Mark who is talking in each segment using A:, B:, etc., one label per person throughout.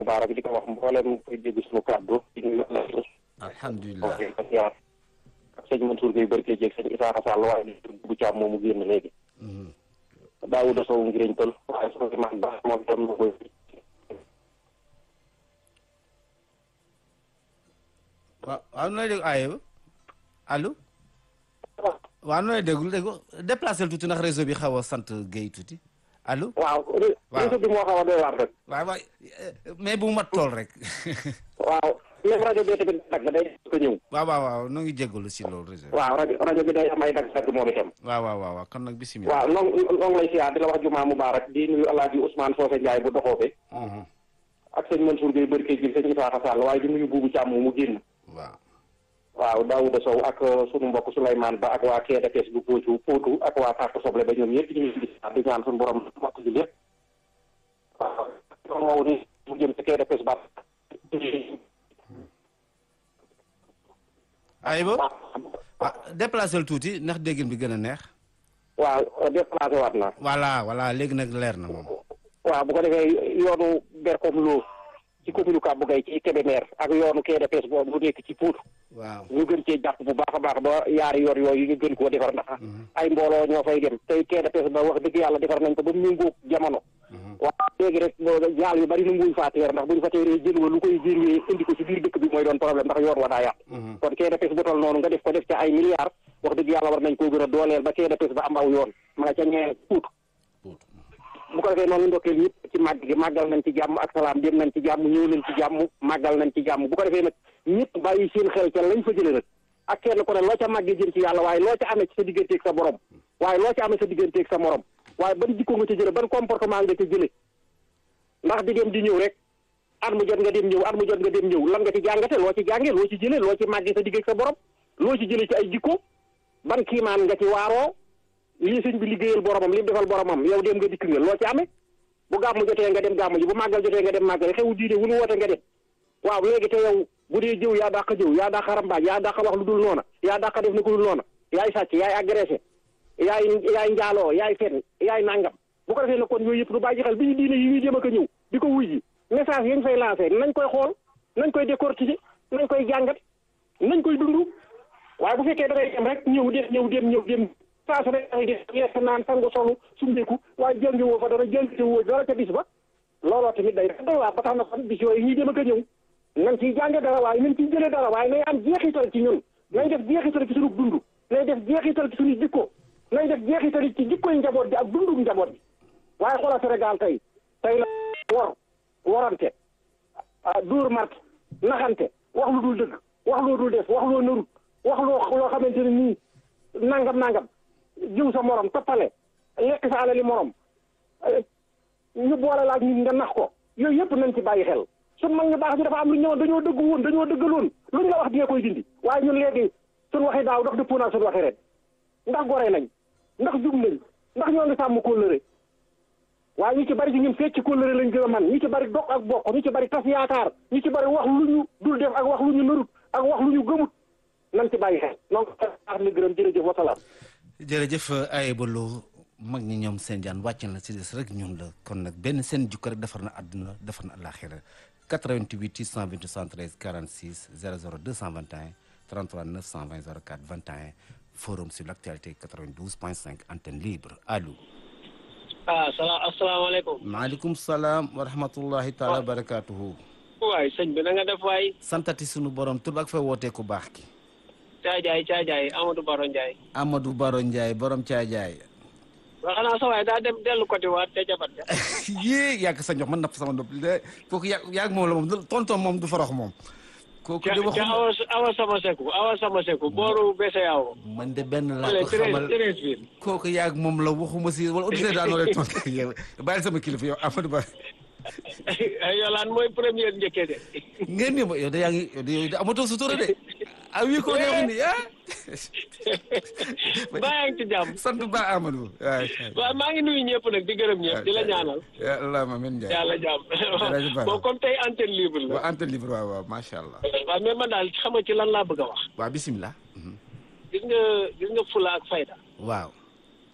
A: Mubaarak di ko wax mboolem koy dégg suñu kàddu di nuyu
B: alhamdulilah
A: ak sëñ Mansour Gueye barke jéeg sëñ Isaaxa Sall waaye di dugg ci am moomu génn léegi Daawuda Sow ngiriñ tël waaye Souleymane Ba moom dem na koy
B: waaw waaw nooy dégg aaye ba allo waaw nooy déglu déggu déplacé tuuti ndax réseau bi xaw a sant Guèye tuuti allo
A: waaw réseau bi moo xaw a doy waar rek
B: waaw waay mais bu mat tool rek
A: waaw même rajo bi tamit dagg day ko ñëw
B: waaw waaw waaw noo ngi jégalu si loolu réseau bi
A: waaw rajo rajo bi day am ay dagg dagg moom itam
B: waaw waaw waaw waaw kon nag bisimilah
A: waaw noo noo ngi lay siyaar di la wax jumaa mubaarak di nuyu alaaji Ousmane Socé Ndiaye bu doxoobe ak sëñ Mansour Gueye barke jéeg sëñ Isaaxa Sall waaye di nuyu buubu càmm mu génn
B: waaw
A: waaw Daouda Sow ak sunu mbokk Souleymane Ba ak waa KDPS bu Potou Potou ak waa Parc Soble ba ñoom ñëpp ñu ngi di ñaan suñu borom mokk ji lépp waaw yoon woowu ni mu jëm ci KDPS ba
B: ay ba ah déplacé tuuti ndax déggin bi gën a neex
A: waaw déplacé waat na
B: voilà voilà léegi nag leer na moom
A: waaw bu ko defee yoonu Berkom Lo ci commune Kàbbu Gay ci Kébémer ak yoonu KDPS boobu bu nekk ci Pout
B: waaw
A: ñu gën cee jàpp bu baax a baax ba yaari yoon yooyu ñu gën koo defar ndax ay mbooloo ñoo fay dem tey KDPS ba wax dëgg yàlla defar nañ ko ba mu méngóog jamono waaw léegi rek jaal yu bari nu nguñ faa teer ndax bu ñu fa teeree jën wa lu koy jënwee indi ko ci biir dëkk bi mooy doon problème ndax yoon wa daa yàq kon KDPS bu tol noonu nga def ko def ca ay milliards wax dëgg yàlla war nañ koo gën a dooleel ba KDPS ba am aw yoon ma nga ca ñee Pout bu ko defee noonu ndokkeel ñëpp ci màgg gi màggal nañ ci jàmm ak salaam dem nañ ci jàmm ñëw nañ ci jàmm màggal nañ ci jàmm bu ko defee nag ñëpp bàyyi seen xel ca lañ fa jëlee nag ak kenn ku ne loo ca màggee jëm ci yàlla waaye loo ca amee ci sa digganteeg sa borom waaye loo ca amee sa digganteeg sa morom waaye ban jikko nga ca jële ban comportement nga ca jële ndax di dem di ñëw rek at mu jot nga dem ñëw at mu jot nga dem ñëw lan nga ci jàngate loo ci jànge loo ci jële loo ci màggee sa digg ak sa borom loo ci jële ci ay jikko ban kiimaan nga ci waaroo lii sëñ bi liggéeyal boromam li mu defal boromam yow dem nga dikk nga loo ci amee bu gàmmu jotee nga dem gàmmu ji bu màggal jotee nga dem màggal xewu diine wu nu woote nga dem waaw léegi te yow bu dee jëw yaa dàq jëw yaa dàq rambaaj yaa dàq wax lu dul noona yaa dàq def na ko dul noona yaay sàcc yaay agressé yaay yaay njaaloo yaay fen yaay nangam bu ko defee nag kon yooyu yëpp du bàyyi xel bi ñu diine yi ñuy dem ak a ñëw di ko wuy ji message yañ fay lancé nañ koy xool nañ koy décortiquer nañ koy jàngat nañ koy dund waaye bu fekkee da ngay dem rek ñëw dem ñëw dem ñëw dem saa su ne da ngay def lekk naan sangu solu sumbeeku waaye jàngi woo fa dara jàngi woo dara ca bis ba looloo tamit day doy waar ba tax na kon bis yooyu ñuy dem ak a ñëw nañ ciy jànge dara waaye nañ ciy jëlee dara waaye nay am jeexital ci ñun nañ def jeexital ci suñu dund nañ def jeexital ci suñu jikko nañ def jeexital ci jikkoy njaboot bi ak dundum njaboot bi waaye xoolal Sénégal tey tey la wor worante dóor mart naxante wax lu dul dëgg wax loo dul def wax loo narut wax loo loo xamante ne nii nangam nangam jiw sa morom toppale lekk sa alali morom ñu boole laaj nit nga nax ko yooyu yëpp nañ ci bàyyi xel suñ mag ñu baax ñu dafa am lu ñëwoon dañoo dëgg woon dañoo dëggaloon luñ la wax di nga koy dindi waaye ñun léegi suñ waxi daaw ndax dëppoo naa suñ waxi ren ndax gore nañ ndax jub nañ ndax ñoo ngi sàmm kóllëre waaye ñu ci bari ci ñun fecc kóllëre lañ gën a man ñu ci bari dog ak bokk ñu ci bari tas yaakaar ñu ci bari wax lu ñu dul def ak wax lu ñu narut ak wax lu ñu gëmut nañ ci bàyyi xel donc baax na gërëm jërëjëf wasalaam
B: jërëjëf ay baloo mag ñi ñoom seen jaan wàcc na si des rek ñun la kon nag benn seen jukko rek defar na àdduna defar na àllaaxira 88 628 73 46 00 221 33 920 04 21 forum sur l' actualité 92 point 5 antenne libre allo.
C: ah salaam asalaamaaleykum.
B: maaleykum salaam wa rahmatullahi taala wa barakaatuhu.
C: waay sëñ bi na nga def waay.
B: santati sunu borom tur ak fay wootee ku baax ki.
C: Caajaay Caajaay Amadou Baro Ndiaye.
B: Amadou Baro Ndiaye borom Caajaay.
C: waaw xanaa sa waay daa dem dellu côté waat te jabat ja.
B: yee yàgg sa njox man napp sama nopp de kooku yàgg yàgg moom la moom tonton moom du farax moom. kooku de
C: ca
B: waxuma
C: awa awa sama seku awa sama seku booru BCEAO.
B: man de benn laa
C: wala
B: ko xamal
C: treize treize biir.
B: kooku yàgg moom la waxuma si wala auditeur daal noo lay tontu yow bàyyi sama kilifa yow Amadou Ba.
C: Yolaan mooy première njëkkee de.
B: ngeen ni ma yow de yaa ngi yow de yow de amatoo sutura de. ah oui ko neex ni ah.
C: baa ngi ci jàmm.
B: sant ba Amadou. waaw
C: waaw maa ngi nuyu ñëpp nag di gërëm ñëpp di la ñaanal.
B: ya allahumma amiin Ndiaye.
C: yàlla jàmm.
B: Jërëjëf Ba.
C: bon comme tey antenne libre la.
B: waaw antenne libre waaw waaw macha allah.
C: waaw mais man daal xam nga ci lan laa bëgg a wax.
B: waaw bisimilah.
C: gis nga gis nga fula ak fayda.
B: waaw.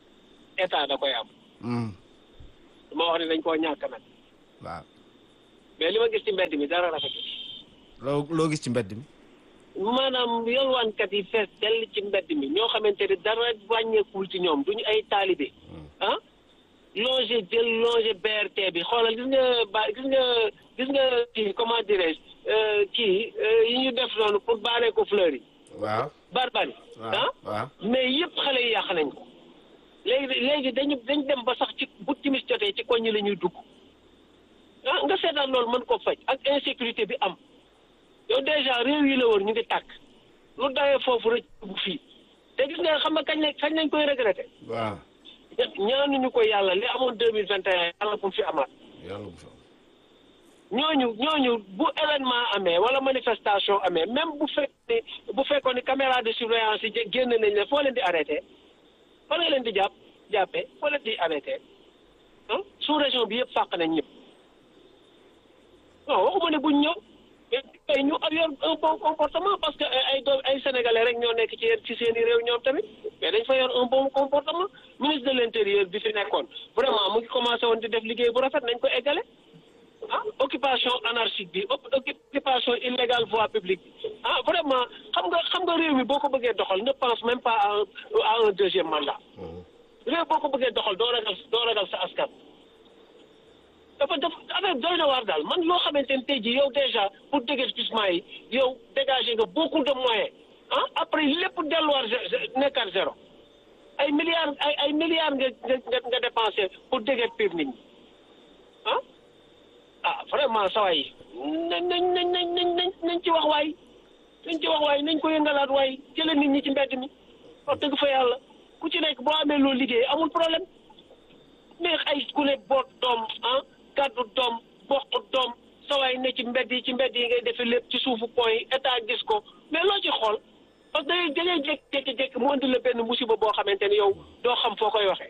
C: état da koy am.
B: Mm.
C: dama wax ne dañ koo ñàkk nag.
B: waaw.
C: mais li ma gis ci mbedd mi dara rafetul
B: loo loo gis ci mbedd mi
C: maanaam yalwaankat yi fees dell ci mbedd mi ñoo xamante ne dara wàññeekul ci ñoom duñu ay taalibe ah longer jël longer BRT bi xoolal gis nga ba gis nga gis nga kii comment dirais-je euh, kii euh, yi ñu def noonu pour baaree ko fleur yi
B: waaw
C: barbari
B: waaw
C: ah
B: waaw
C: mais yëpp xale yi yàq nañ ko léegi léegi dañu dañ dem ba sax ci bu timis jotee ci koñ ñi la ñuy dugg ah nga seetaan loolu mën ko faj ak insécurité bi am yow déjà réew yi la wër ñu ngi tàkk lu dawee foofu rek bu fii te gis nga xam nga kañ lañ kañ lañ koy regretté
B: waaw
C: ñaanuñu ko yàlla li amoon deux mille vingt et un yàlla bu mu fi amaat
B: yàlla bu fa
C: ñooñu ñooñu bu événement amee wala manifestation amee même bu fekk ni bu fekkoon ni caméra de surveillance yi jé- génn nañ leen foo leen di arrêté fa nga leen di jàpp jàppee foo leen di arrêté ah sous région bi yëpp fàq nañ ñëpp non waxuma ne buñ ñëw mais tey ñu yor un bon comportement parce que ay ay doom ay sénégalais rek ñoo nekk ci ci seen i réew ñoom tamit mais dañ fa yor un bon comportement ministre de l' intérieur bi fi nekkoon vraiment mu ngi commencé woon di def liggéey bu rafet nañ ko eggale ah occupation anarchique bi op- occupation illégale voie publique bi ah vraiment xam nga xam nga réew mi boo ko bëggee doxal ne pense même pas à un à un deuxième mandat réew boo ko bëggee doxal doo ragal doo ragal sa askan. dafa def affaire doy na waar daal man loo xamante ne tey jii yow déjà pour déguerpissement yi yow dégager nga beaucoup de moyens ah après lépp delluwaat zé- zé- nekkaat zéro ay milliards ay ay milliards nga nga nga dépensé pour déguerpir nit ñi ah ah vraiment saa yi nañ nañ nañ nañ nañ nañ nañ ci wax waay nañ ci wax waay nañ ko yëngalaat waay jëlee nit ñi ci mbedd mi wax dëgg fa yàlla ku ci nekk boo amee loolu liggéey amul problème mais ay ku ne boot doom ah gàddu doom bokk doom sawaay ne ci mbedd yi ci mbedd yi ngay defee lépp ci suufu pont yi état gis ko mais loo ci xool parce que da ngay jékki-jékki mu indi la benn musiba boo xamante ni yow doo xam foo koy waxee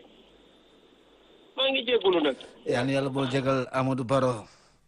C: maa ngi jéggulu nag
B: yaa na yàlla boo jégal Amadou Baro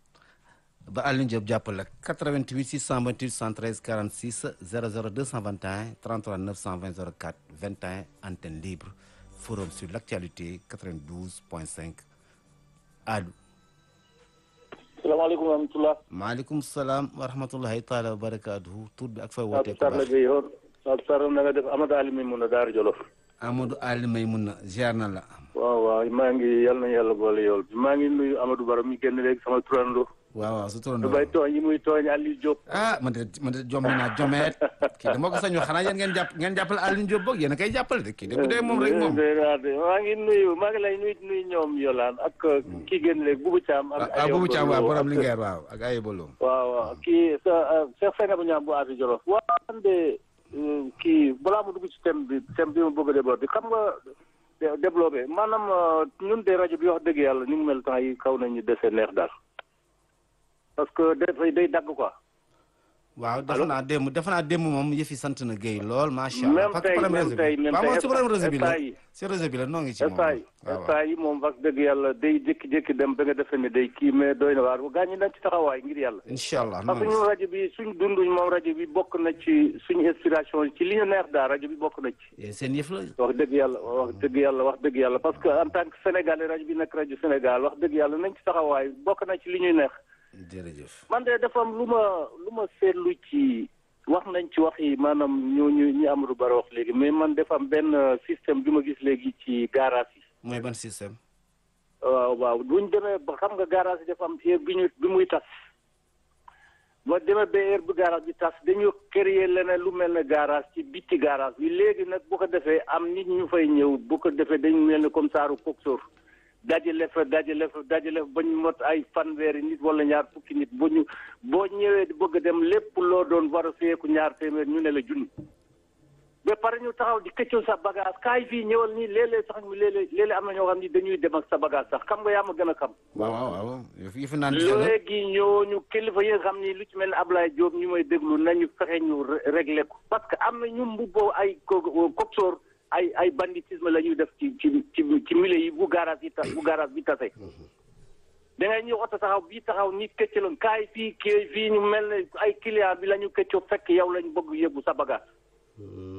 B: ba Alioune Diop jàppale 88 628 113 46 00 221 33 920 04 21 antenne libre forum sur l'actualité 92.5 allo
D: salaamaaleykum wa rahmatulah.
B: maaleykum salaam wa rahmatullahi taala wa barakaatuhu tur bi ak fay
D: Pape
B: wootee ko
D: Sarr la
B: baax
D: Guèye yoon Pape Sarr na nga def Amadou Ali mi mun a Daara Jolof.
B: Amadou Ali may mun na ziar na la
D: waaw waaw maa ngi yal na yàlla boole yool bi maa ngi nuyu Amadou Baro mi génn léegi sama turando.
B: waaw waaw su
D: du
B: turandoo
D: bay tooñ yi muy tooñ Aliou Diop.
B: ah man de man de jommi naa jomeet kii de moo ko sañoo xanaa yéen ngeen jàpp ngeen jàppale Alioune Diop boog yéen a koy jàppale de kii de bu dee moom rek moom
D: maa ngi nuyu maa ngi lay nuyu nuyu ñoom Yolaan ak kii génn léegi Boubou Thiam. ak
B: ah Boubou Thiam waaw borom
D: ak-
B: Linguère waaw ak Ayibolo
D: waaw waaw kii sa Cheikh Seynabou Niang bu Afi Jolof. waaw man de euh, kii balaa ma dugg ci thème bi thème bi ma bëgg a développé xam nga dé- développé maanaam euh, ñun de rajo bi wax dëgg yàlla ni mu mel temps yi kaw nañu dese neex daal parce que dafay day dagg quoi.
B: waaw defe naa démb defe naa démb moom yëfi sant na Guèye lool macha allah
D: Même
B: parce que
D: tey,
B: problème
D: même
B: réseau
D: tey,
B: bi
D: même
B: waaw
D: tey,
B: moom si problème réseau bi la
D: instant yi.
B: si réseau bi la noo ngi ci moom
D: instant yi
B: waaw waaw
D: instant yi moom wax dëgg yàlla day jékki-jékki dem ba nga defee ne day kii mais doy na waar gaañ ñi nañ ci taxawaay ngir yàlla.
B: incha allah
D: parce que
B: noonu
D: ñun rajo bi suñ dunduñ moom rajo bi bokk na ci suñu inspiration ci li ñu neex daal rajo bi bokk na ci.
B: Eh, seen yëf la
D: wax dëgg yàlla wax dëgg yàlla wax dëgg yàlla parce que en tant que sénégalais rajo bi nekk rajo Sénégal wax dëgg yàlla nañ ci taxawaay bokk na ci li ñuy neex.
B: jërëjëf
D: man de dafa am lu ma lu ma seetlu ci wax nañ ci wax yi maanaam ñu ñu ñi Amadou Baro wax léegi mais man dafa am benn système bi ma gis léegi ci garage yi.
B: mooy ban système
D: waaw waaw buñ demee ba xam nga garage yi dafa am heure bi ñu bi muy tas ba demee ba heure bi garage bi tas dañu créer leneen lu mel ne garage ci bitti garage bi léegi nag bu ko defee am nit ñu fay ñëw bu ko defee dañu mel ne comme saaru coxeur dajale fa dajale fa dajale fa ba ñu mot ay fanweeri nit wala ñaar fukki nit bu ñu boo ñëwee di bëgg a dem lépp loo doon war a feeku ñaar téeméer ñu ne la junni ba pare ñu taxaw di këccoo sa bagage kaay fii ñëwal nii léeg-léeg sax ñu léeg-léeg léeg-léeg am na ñoo xam ni dañuy dem ak sa bagage sax xam nga yaa ma gën a xam.
B: waaw waaw waaw yëf yëfi naan ci la
D: léegi ñooñu kilifa yi nga xam ni lu ci mel ne Ablaye Diop ñu may déglu nañu fexe ñu ré- régler ko parce que am na ñu mbubboo ay co coxeur ay ay banditisme la ñuy def ci ci ci ci milieu yi bu garage yi tas bu garage bi tase. da ngay ñëw oto taxaw bii taxaw ni këccaloon kaay fii kii fii ñu mel ne ay client bi la ñu këccoo fekk yow lañ bëgg yóbbu sa bagage.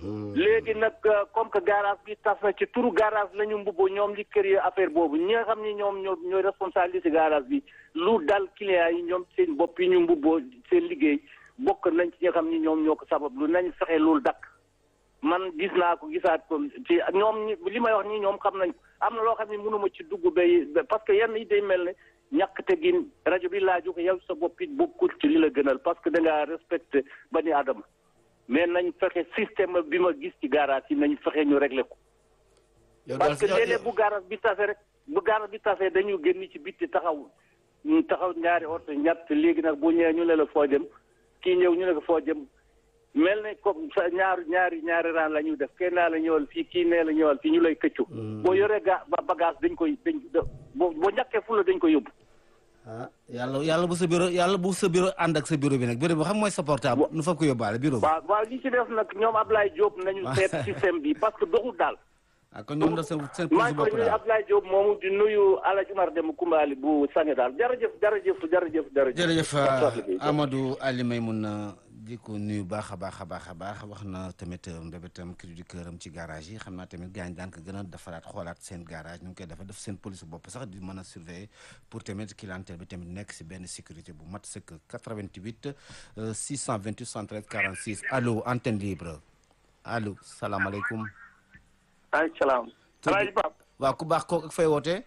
D: léegi nag comme que garage bi tas na ci turu garage la ñu mbubboo ñoom li kër yi affaire boobu ñi nga xam ni ñoom ñoo ñooy responsabilité garage bi lu dal client yi ñoom seen bopp yi ñu mbubboo seen liggéey bokk nañ ci ñi nga xam ni ñoom ñoo ko sabab lu nañ fexe loolu dakk man gis naa ko gisaat ko ci ñoom ñi li may wax nii ñoom xam nañ am na loo xam ne mënuma ci dugg bay parce que yenn yi day mel ne ñàkk tegin rajo bi laaju ko yow sa bopp it bokkul ci li la gënal parce que da ngaa respecté bani adama mais nañ fexe système bi ma gis ci garage yi nañ fexe ñu réglé ko. parce que léeg-léeg bu garage bi tase rek bu garage bi tase dañu génn ci bitti taxaw ñu taxaw ñaari oto ñett léegi nag bu ñëwee ñu ne la foo jëm kii ñëw ñu ne ko foo jëm. mel ne comme sa ñaar ñaari ñaari raan la ñuy def kenn naa la ñëwal fii kii nee la ñëwal fii ñu lay këccu. boo yoree ga bagage dañ koy dañ boo boo ñàkkee fu la dañ koy yóbbu.
B: ah yàlla yàlla bu sa bureau yàlla bu sa bureau ànd ak sa bureau bi nag bureau bi xam mooy sa portable. nu fa ko yóbbaale bureau bi.
D: waaw waaw li ci def nag ñoom Ablaye Diop nañu seet système bi parce que doxul daal.
B: ah kon ñoom da seen seen
D: maa
B: police
D: ngi koy
B: bopp
D: nuyu
B: daal
D: Ablaye Diop moomu di nuyu Alaaji Umar Dem Kumbaali bu Sané daal jërëjëf jërëjëf jërëjëf jërëjëf.
B: jërëjëf Amadou Ali Maymouna di ko nuyu baax a baax a baax a baax wax na tamit mbébétam cri du cœur am ci garage yi xam naa tamit gaañ daan ko gën a defaraat xoolaat seen garage ñu ngi koy defar def seen police bopp sax di mën a surveiller pour tamit clientèle bi tamit nekk si benn sécurité bu mat sëkk 88 628 73 46 allo antenne libre allo salaamaaleykum.
E: maaleykum salaam. Alaaji Pape.
B: waaw ku baax kooku ak fay wootee.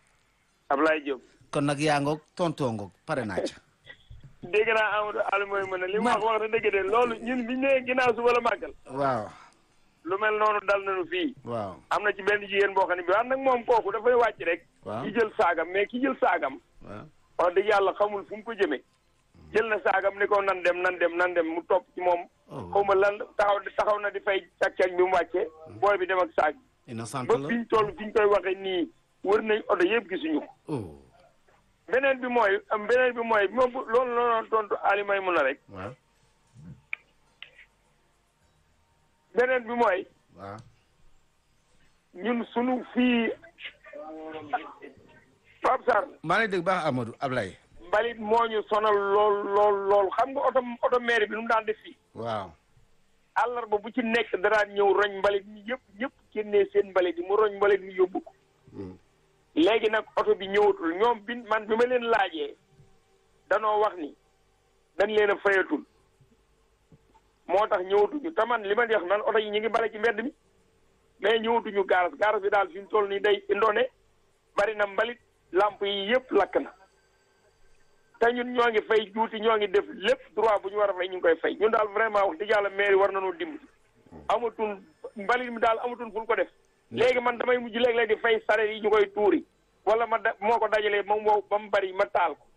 E: Ablaye Diop.
B: kon nag yaa ngoog tontoo ngoog pare naa ca.
E: dégg naa Amadou Aliou mooy mën a li mu wax wax na dëgg de loolu ñun biñ nee ginnaaw suba la màggal.
B: waaw
E: lu mel noonu dal nañu fii.
B: waaw.
E: am na ci benn jigéen boo xam ne bi wax nag moom kooku dafay wàcc rek.
B: waaw
E: ki jël saagam mais ki jël saagam.
B: waaw.
E: wax dëgg yàlla xamul fu mu ko jëmee. jël na saagam ni ko nan dem nan dem nan dem mu topp ci moom.
B: Oh.
E: xaw ma lan taxaw taxaw na di fay càq-càq bi mu wàccee. booy bi dem ak saag bi.
B: innocent
E: ba
B: la
E: fi ñu toll fi ñu koy waxee nii wër nañ oto yëpp gisuñu ko.
B: oh
E: beneen bi mooy am beneen bi mooy moom bu- loolu la doon tontu Ali may mun a rek
B: waaw
E: beneen bi mooy
B: waaw
E: ñun sunu fii Pape Sarr
B: maa ngi dégg baax Amadou Ablaye
E: mbalit moo ñu sonal lool lool lool xam nga oto oto maire bi nu mu daan def fii
B: waaw
E: àllarba bu ci nekk daraan ñëw roñ mbalit mi yëpp ñëpp génnee seen mbalit yi mu roñ mbalit mi yóbbu ko léegi nag oto bi ñëwatul ñoom bi man bi ma leen laajee danoo wax ni dañ leen a fayatul moo tax ñëwatuñu te man li ma di wax man oto yi ñu ngi bale ci mbedd mi mais ñëwatuñu gaaras gaaras bi daal fi mu toll nii day indone bari na mbalit lamp yi yëpp lakk na te ñun ñoo ngi fay juuti ñoo ngi def lépp droit bu ñu war a fay ñu ngi koy fay ñun daal vraiment wax dëgg yàlla mairie war nañoo dimbali amatul mbalit mi daal amatul fu ñu ko def léegi man damay mujj léeg-léeg di fay sareet yi ñu koy tuuri wala ma da moo ko dajalee moom wow ba mu bari ma taal ko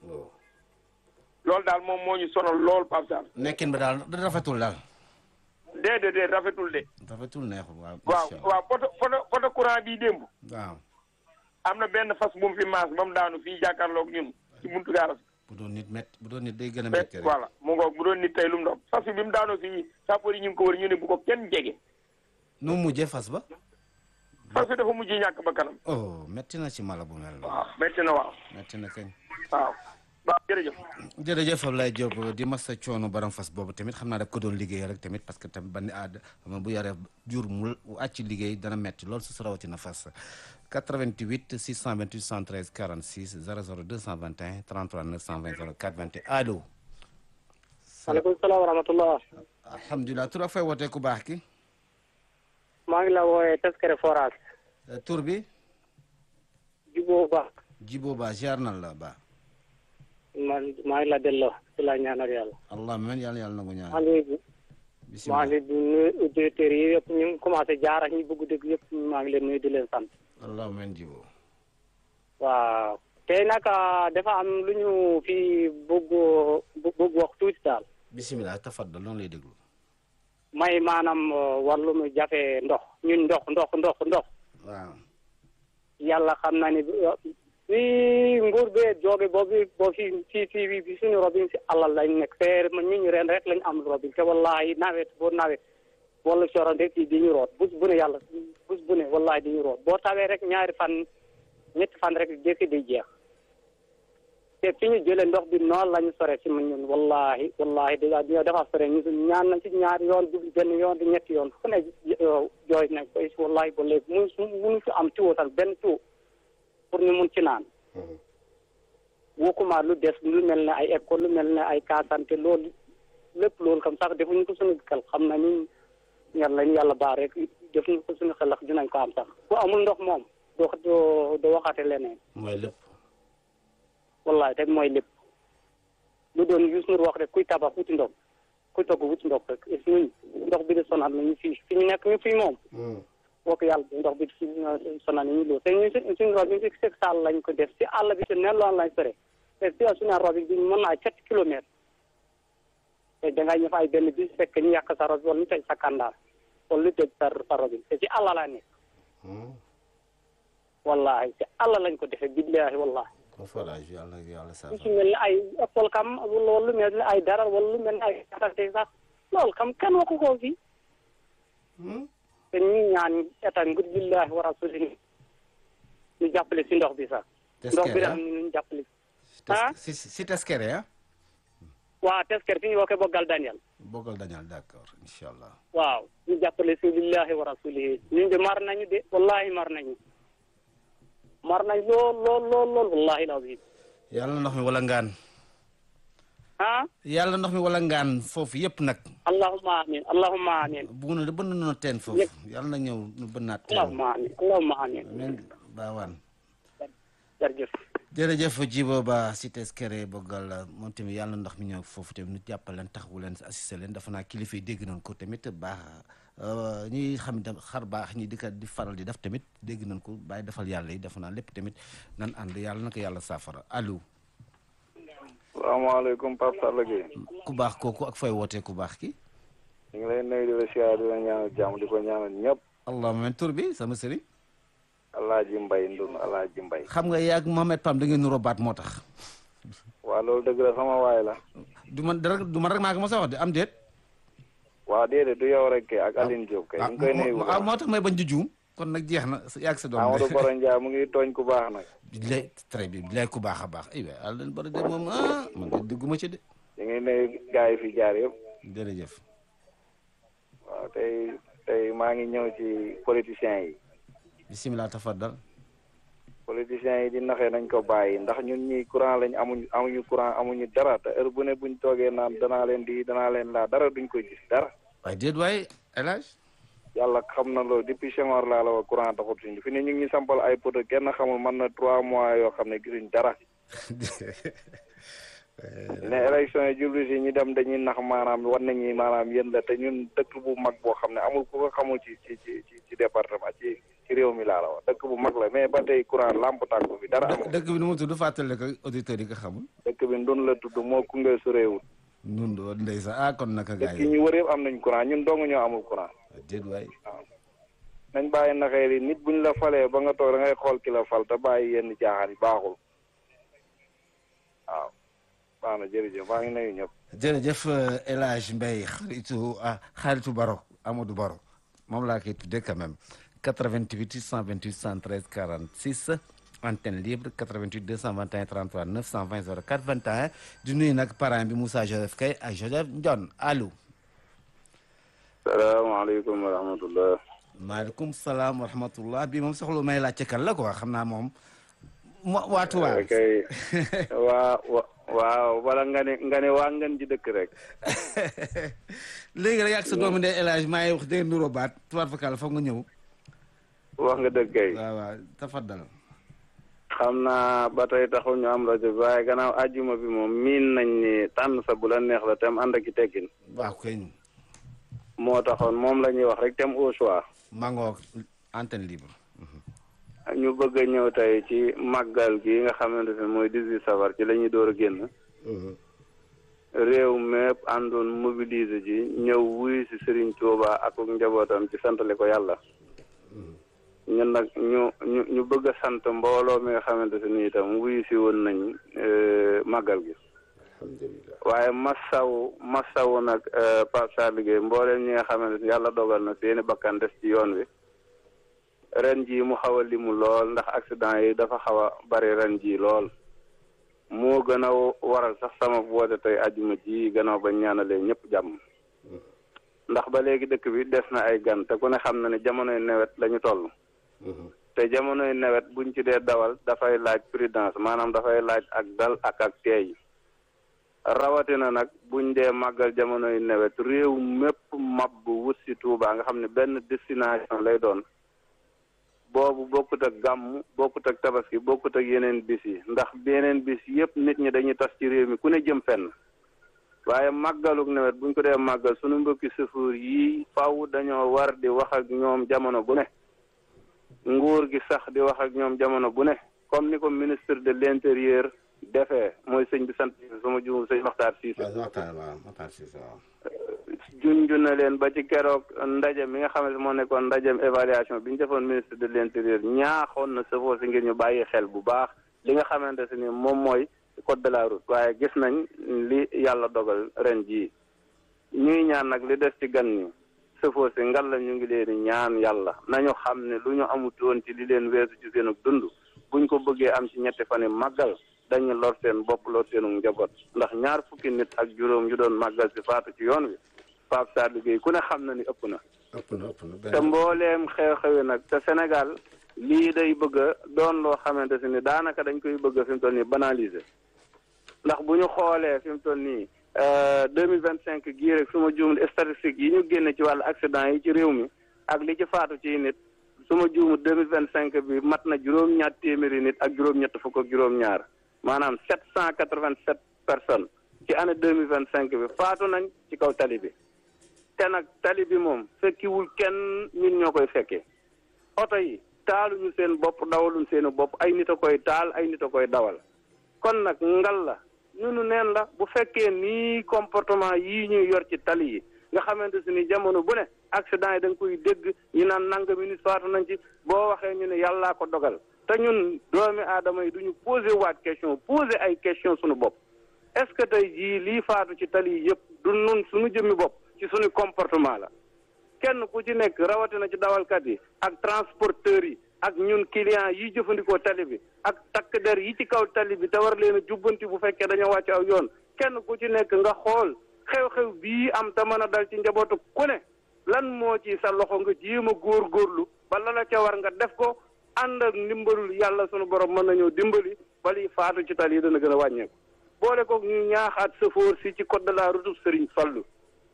E: loolu daal moom moo ñu sonal lool Pape Sarr
B: nekkin ba daal da rafetul daal
E: déedéet déet rafetul de
B: rafetul neexul waaw
E: waaw
B: incha allah.
E: waaw poto poto poto courant bii démb
B: waaw
E: am na benn fas bu mu fi maas ba mu daanu fii jàkkaarloog ñun ci buntu gaaras
B: bu doon nit met bu doon nit day gën a
E: mais
B: métti rek
E: voilà mu ngoog bu doon nit tey lu mu doon fas bi bi mu daanoo fii sapeur yi ñu ngi ko wër ñu ne bu ko kenn jege
B: nu mu mujjee fas ba
E: fas bi dafa mujj ñàkk ba kanam
B: oh métti na ci mala bu mel noonu
E: waaw métti na waaw
B: métti na kañ
E: waaw waaw jërëjëf
B: jërëjëf Ablaye Diop di masa coono baram fas boobu tamit xam naa daf ko doon liggéey rek tamit parce que tamit bandi aada xam nga bu yoree jur mu àcc liggéey dana metti loolu su rawatina fas 88 628 113 46 00 221 33 920 04 21 allo
A: maaleykum salaam wa rahmatullah
B: alhamdulilah tur ak fay wootee ku baax ki
A: maa ngi la wooyee Teskere Forage
B: Euh, tur bi
A: juboo ba
B: Jibo Ba ziar na la ba
A: man maa ngi la delloo ci la ñaanal yàlla
B: allah men yàlla yàlla na ko
A: maa
B: ñaan
A: ngi maa
B: bisimilah
A: ngi di nuyu auditeurs yi yëpp ñu ngi commencé jaar ak ñu bëgg dëgg yëpp maa ngi leen nuyu di leen sant
B: allah men Jibo
A: waaw tey nag dafa am lu ñu fi bëgg bëgg wax tuuti daal
B: bisimilah tafaddal noonu lay déglu
A: may maanaam wàllum jafe ndox ñun ndox ndox ndox ndox
B: waaw
A: yàlla xam na ni fi nguur bee jóge boobu boo fi fii fii bi suñu robin si alal lañ nekk te ñu ñu ren rek lañ am robin te wallahi nawet boo nawet wala coronte fii di ñu root bus bu ne yàlla bus bu ne wallahi di ñu root boo tawee rek ñaari fan ñetti fan rek jëkk di jeex
F: te fi ñu jëlee ndox bi noonu la ñu sore ci mu ñun wallahi wallahi dèjà ñoo dafa sore ñu ñaan nañ ci ñaari yoon jubli benn yoon di ñetti yoon fu ne jooy nañ koy wallahi ba léegi mun munu fi am tuyau tal benn tuyau pour ñu mun ci naan wokkuma lu des lu mel ne ay école lu mel ne ay kaasante loolu lépp loolu comme sax defuñu ko suñu xel xam nañu yàlla ñu yàlla baax rek defuñu ko suñu xel ndax dinañ ko am sax ku amul ndox moom doo doo doo waxate leneen
B: mooy lépp
F: wallahi rek mooy lépp lu doon Youssou Ndour wax rek kuy tabax wuti ndox kuy togg wuti ndox rek et ñun ndox bi di sonal nañu fii fi ñu nekk ñu fii moom woo ko yàlla ndox bi fi sonal nañu loolu te ñu suñu rob bi si seg sall lañ ko def si àll bi si nen loolu lañ sore te si suñu rob bi mën naa sept kilomètres te dangay ñëw ay benn bis fekk ñu yàq sa rob wala ñu tëj sa kandaar wala ñu tëj sa sa rob te si àll laa nekk wallahi si àll lañ ko defee billahi wallahi
B: kon forage yàlla yàlla sa
F: lu ci mel ni ay école kam wala lu mel ni ay dara wala lu mel ni ay atante sax loolu kam kenn waxu ko fii te ñu ñaan état ngir billahi wa rasuli ñu jàppale si ndox bi sax ndox bi daal ñu jàppale ah
B: si si teskere ah
F: waaw tesker fi ñu wookee boggal Daniel
B: boggal Daniel d'accord incha allah
F: waaw ñu jàppale si billahi wa rasulihi ñun de mar nañu de wallahi mar nañu mar nañ lool lool lool lool wallahi lazim
B: yàlla ndox mi wala ngaan
F: ah
B: yàlla ndox mi wala ngaan foofu yëpp nag
F: allahumma amin allahumma amin
B: bugg na de bënn na teen foofu yàlla na ñëw nu bënnaat teen
F: allahumma amin allahumma amin
B: amiin baawaan
F: jërëjëf
B: jërëjëf Djibo Ba si teskere boggal moom tamit yàlla ndox mi ñëw foofu tamit nu jàppal leen taxawu leen assisté leen dafa naa kilifa yi dégg nañ ko tamit baax ñi xam ne xar baax ñi di ko di faral di def tamit dégg nañ ko bàyyi defal yàlla yi dafa naa lépp tamit nan ànd yàlla na ko yàlla saafara allo.
G: salaamaaleykum Pape Sall Gueye.
B: ku baax kooku ak fay wootee ku baax ki
G: ñu ngi lay nuyu di la siyaar di la ñaanal jàmm di ko ñaanal ñëpp.
B: allahumma men tur bi sama sëriñ.
G: Alaaji Mbay Ndun Alaaji Mbay.
B: xam nga yaag Mohamed Pam da ngeen nuroo baat moo tax.
G: waaw loolu dëgg la sama waay la.
B: du man dara du man rek maa ko mos a wax de am déet.
G: waaw déedéet du yow rek kay ak Aline Diop kay. ñu ngi koy nuyu bu
B: ah
G: baax
B: moo tax may bañ di juum kon nag jeex na yaag sa doom
G: Amadou Boro Ndiaye mu ngi tooñ ku baax nag.
B: lay très bien lay ku baax a baax ay waay àll leen bari de moom ah man de dugguma ci de.
G: ñu ngi nuyu gars yi fi jaar yëpp.
B: jërëjëf.
G: waaw tey tey maa ngi ñëw ci politiciens yi.
B: bisimilah tafaddal.
G: politiciens yi di naxee nañ ko bàyyi ndax ñun ñi courant lañ amuñ amuñu courant amuñu dara te heure bu ne buñ toogee naan danaa leen di danaa leen laa dara duñ ko gis dara.
B: waaye déet waaye El Hadj.
G: yàlla xam na loolu depuis Senghor laa la wax courant taxut suñu fi ne ñu ngi sampal ay poto kenn xamul mën na trois mois yoo xam ne gisuñ dara. ne élection yi jublu si ñu dem dañuy nax maanaam war nañu maanaam yéen la te ñun dëkk bu mag boo xam ne amul ku ko xamul ci ci ci ci département ci ci réew mi laa la wax dëkk bu mag la mais ba tey courant lamp tàkku bi dara amul.
B: dëkk bi nu mu tudd fàttali ko auditeurs yi ko xamul.
G: dëkk bi ndun la tudd moo Koungheul su réewul.
B: ñun de ndeysaan ah kon naka gaa
G: dëkk yi ñu wër yëpp am nañ courant ñun dong ñoo amul courant.
B: déet waay.
G: waaw nañ bàyyi naxee yi nit buñ la falee ba nga toog da ngay xool ki la fal te bàyyi yenn caaxaan yi baaxul waaw. baax na jërëjëf maa ngi nuyu ñëpp.
B: jërëjëf El Hadj Mbaye xaritu ah xaritu Baro Amadou Baro moom laa koy tuddee quand même 88 628 113 46 antenne libre 88 221 33 920 04 21 di nuyu nag parrain bi Moussa Joseph Kay ak Joseph Ndion allo.
G: salaamaaleykum wa rahmatullah.
B: maaleykum salaam wa rahmatullah bi moom soxla may laajte kan la quoi xam naa moom. waa Touba.
G: ok waa wa waaw wala nga ne nga ne waa ngeen ji dëkk rek.
B: léegi rek ak sa doomu ndey El Hadj maa ngi wax dégg nuroo baat tubaab fakal foog nga ñëw.
G: wax nga dëgg kay.
B: waaw waaw tafaddal.
G: xam naa ba tey taxul ñu am rajo bi waaye gannaaw àjjuma bi moom miin nañ ni tànn sa bu la neex la tem ànd ak i teggin.
B: waaw kay.
G: moo taxoon moom la ñuy wax rek tem au choix.
B: mangoo antenne libre.
G: ñu bëgg a ñëw tey ci màggal gi nga xamante ne mooy 18 safar ci la ñuy door a génn. réew mépp àndoon mobiliser ji ñëw wuyu si Serigne Touba ak njabootam ci santale ko yàlla. ñun nag ñu ñu ñu bëgg a sant mbooloo mi nga xamante ne nii itam wuyu si woon nañ màggal gi. waaye masawu masawu nag Pape Sarr liggéey mbooleem ñi nga xamante ne yàlla dogal na seeni bakkan des ci yoon wi. ren jii mu xaw a limu lool ndax accident yi dafa xaw a bari ren jii lool moo gën a waral sax sama woote tey ajuma ji gannaaw ba ñaanalee ñëpp jàmm ndax ba léegi dëkk bi des na ay gan te ku ne xam na ne jamonoy nawet la ñu toll te jamonoy nawet buñ ci dee dawal dafay laaj prudence maanaam dafay laaj ak dal ak ak teey rawatina nag buñ dee màggal jamonoy nawet réew mépp mab bu wut si Tuubaa nga xam ne benn destination lay doon boobu bokkut ak gàmm bokkut ak tabaski bokkut ak yeneen bis yi ndax yeneen bis yëpp nit ñi dañuy tas ci réew mi ku ne jëm fenn waaye màggaluk nawet buñ ko dee màggal sunu mbokki sëfuur yi faw dañoo war di wax ak ñoom jamono bu ne nguur gi sax di wax ak ñoom jamono bu ne comme ni ko ministre de l'intérieur defee mooy sëñ bi sant sama juum sëñ Maxtaar Siise junju na leen ba ci keroog ndaje mi nga xam ne moo nekkoon ndajem évaluation bi ñu defoon ministre de l'intérieur ñaaxoon na sëfoo si ngir ñu bàyyi xel bu baax li nga xamante si ni moom mooy code de la route waaye gis nañ li yàlla dogal ren jii ñuy ñaan nag li des ci gan ñi sëfoo si ngal la ñu ngi leen di ñaan yàlla nañu xam ne lu ñu amutoon ci li leen weesu ci seenu dund buñ ko bëggee am ci ñetti fan yi màggal dañu lor seen bopp lor seenu njaboot ndax ñaar fukki nit ak juróom yu doon màggal si faatu ci yoon wi Pape Sarr liggéey ku ne xam na ni ëpp na
B: ëpp na ëpp na
G: te mbooleem xew-xewi nag te Sénégal lii day bëgg a doon loo xamante si ni daanaka dañ koy bëgg fi mu toll nii banaliser ndax bu ñu xoolee fi mu toll nii deux mille vingt cinq gii rek su ma juumul statistique yi ñu génne ci wàllu accident yi ci réew mi ak li ci faatu ci nit su ma juumul deux mille vingt cinq bi mat na juróom-ñaar téeméeri nit ak juróom-ñett fukk ak juróom-ñaar maanaam sept cent quatre vingt sept personnes ci année deux mille vingt cinq bi faatu nañ ci kaw tali bi te nag tali bi moom fekkiwul kenn ñun ñoo koy fekkee oto yi taaluñu seen bopp dawaluñ seeni bopp ay nit a koy taal ay nit a koy dawal kon nag ngal la ñunu neen la bu fekkee nii comportement yii ñuy yor ci tali yi nga xamante si ni jamono bu ne accident yi da nga koy dégg ñu naan nangami nit faatu nañ ci boo waxee ñu ne yàllaa ko dogal te ñun doomi aadama yi duñu posé waat question posé ay question suñu bopp est-ce que tey jii lii faatu ci tali yi yëpp du nun suñu jëmmi bopp ci suñu comportement la kenn ku ci nekk rawatina ci dawalkat yi ak transporteurs yi ak ñun clients yi jëfandikoo tali bi ak takk der yi ci kaw tali bi te war leen a jubbanti bu fekkee dañoo wàcc aw yoon kenn ku ci nekk nga xool xew-xew bii am te mën a dal ci njabootu ku ne lan moo ci sa loxo nga jéem a góorgóorlu ba la la ca war nga def ko ànd ak ndimbalul yàlla sunu borom mën nañoo dimbali ba liy faatu ci tali yi dana gën a wàññeeku boole koog ñuy ñaaxaat sëfoor si ci code de la route Serigne Fallou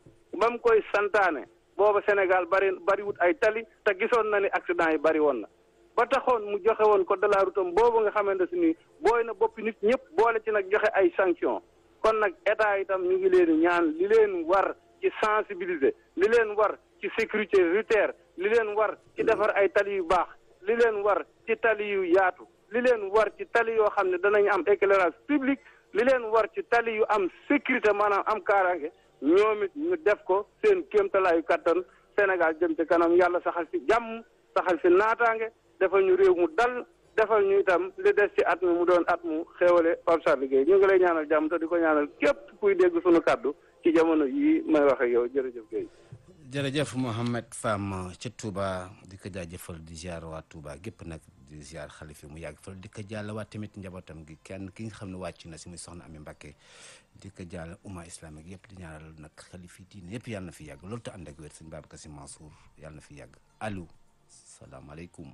G: ba mu koy santaane booba Sénégal bari bariwut ay tali te gisoon na ni accident yi bari woon na ba taxoon mu joxe woon code de la route am boobu nga xamante si ni booy na boppi nit ñëpp boole ci nag joxe ay sanction kon nag état itam ñu ngi leen ñaan li leen war ci sensibiliser li leen war ci sécurité routière li leen war ci defar ay tali yu baax li leen war ci tali yu yaatu li leen war ci tali yoo xam ne danañ am éclairage public li leen war ci tali yu am sécurité maanaam am kaaraange ñoom it ñu def ko seen kéemtalaayu kattan Sénégal jëm ci kanam yàlla saxal fi jàmm saxal fi naataange defal ñu réew mu dal defal ñu itam li des ci at mi mu doon at mu xéewale Pape Sarr liggéey ñu ngi lay ñaanal jàmm te di ko ñaanal képp kuy dégg sunu kàddu ci jamono yii may wax ak yow jërëjëf Guèye.
B: jërëjëf Mouhamed Fam ci Touba di ko jaajëfal di ziar waa Touba gépp nag di ziar xalifi mu yàgg fal di ko jàllawaat tamit njabootam gi kenn ki nga xam ne wàcc na si muy soxna Ami Mbakke di ko jàll umma islamique yëpp di ñaanal nag xalifi diine yëpp yàlla na fi yàgg loolu te ànd ak wér sëñ Babacar Si Mansour yàlla na fi yàgg allo salaamaaleykum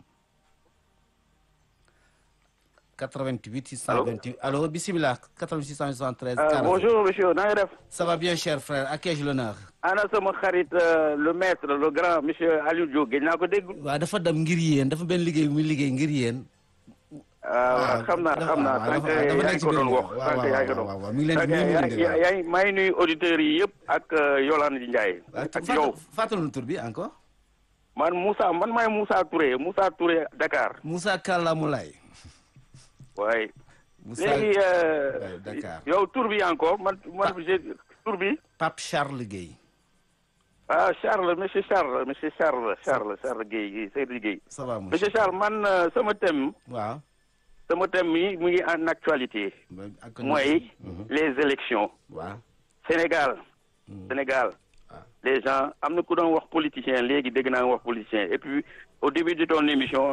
B: 88 628 allo bisimilah 88 673
H: Euh, bonjour monsieur na nga def
B: ça va bien cher frère à qui ai-je l'honneur
H: ana sama xarit euh, le maître le grand monsieur Aliou Diop gëj naa ko dégg
B: waaw dafa dem ngir yéen dafa benn liggéey bu muy liggéey ngir yéen
H: waaw xam naa xam naa
B: waaw,
H: sànq
B: dafa- dafa
H: yaa
B: nekk
H: ngi
B: ci
H: ko
B: biir
H: doon wax
B: waaw,
H: sànq
B: waaw,
H: yaa ngi ko
B: waaw,
H: doon
B: waaw, waaw, mi ngi leen di-
H: Ok,
B: mi ngi leen di
H: yaa-
B: dégg,
H: yaa ngi maa ngi nuyu auditeurs yi yëpp ak euh, Yolande Ndiaye ak yow
B: fàttali tur bi encore
H: man Moussa man maay Moussa Touré Moussa Touré Dakar
B: Moussa Kalla Moulay
H: waaye
B: Moussa
H: léegi euh,
B: Ouais, Dakar.
H: yow tur bi encore man man j'ai tur bi
B: Pape Charles Guèye
H: ah Charles monsieur Charles monsieur Charles Charles Charles Guèye Guèye Seydou Guèye
B: ça va
H: monsieur Charles man euh, sama thème
B: waaw
H: sama thème mi mu ngi en actualité
B: ak
H: mooy les élections
B: waaw
H: Sénégal Sénégal les gens am na ku doon wax politicien léegi dégg naa nga wax politicien et puis au début de ton émission